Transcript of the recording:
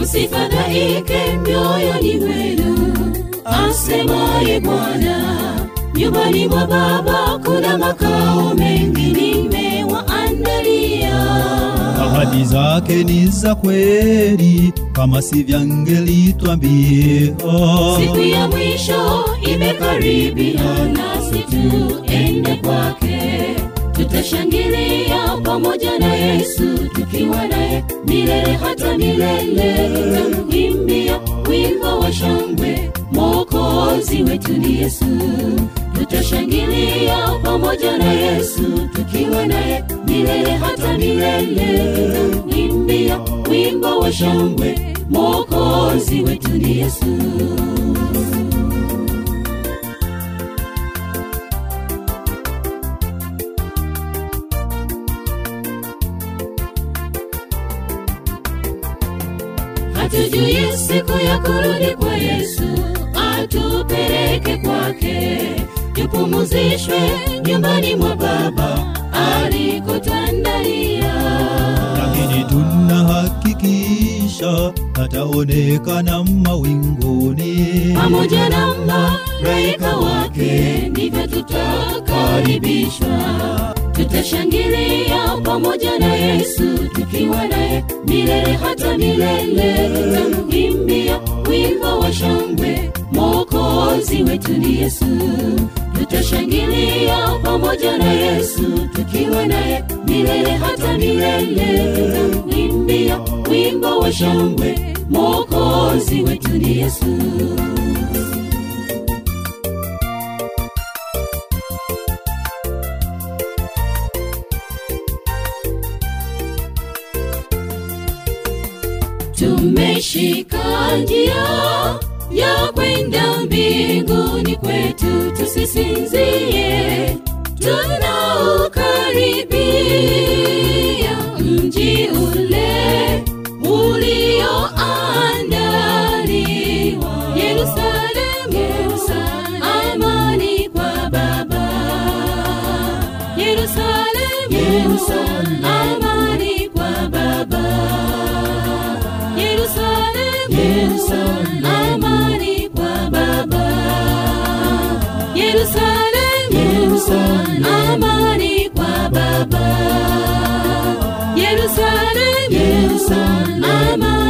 msifadhaike mioyoni mwenu, asemaye Bwana. Nyumbani mwa Baba kuna makao mengi, nimewaandalia. Ahadi zake ni za kweli, kama sivyangelitwambia. Siku ya mwisho imekaribia, nasi tuende kwake. Tutashangilia pamoja na Yesu, tukiwa naye milele hata milele. Tutamwimbia wimbo wa shangwe, Mwokozi wetu ni Yesu. Tutashangilia pamoja na Yesu, tukiwa naye milele hata milele. Tutamwimbia wimbo wa shangwe, Mwokozi wetu ni Yesu. hatujui siku ya kurudi kwa Yesu, atupeleke kwake, tupumuzishwe nyumbani mwa Baba alikotandalia. Lakini tunahakikisha ataonekana mawinguni. Pamoja na malaika wake, ndivyo tutakaribishwa. Tutashangilia pamoja na Yesu, tukiwa naye milele hata milele. Tutamwimbia wimbo wa shangwe, Mwokozi wetu ni Yesu. Tutashangilia pamoja na Yesu, tukiwa naye milele hata milele. Tutamwimbia wimbo wa shangwe, Mwokozi wetu ni Yesu. Tumeshika njia ya kwenda mbinguni kwetu, tusisinzie, tunaukaribia mji ule ulioandaliwa Yerusalemu, Yerusalemu, amani kwa Baba Yerusalemu, Yerusalemu, amani kwa Baba Yerusalemu, Yerusalemu, amani kwa Baba. Yerusalemu, Yerusalemu, amani kwa Baba. Yerusalemu, Yerusalemu, amani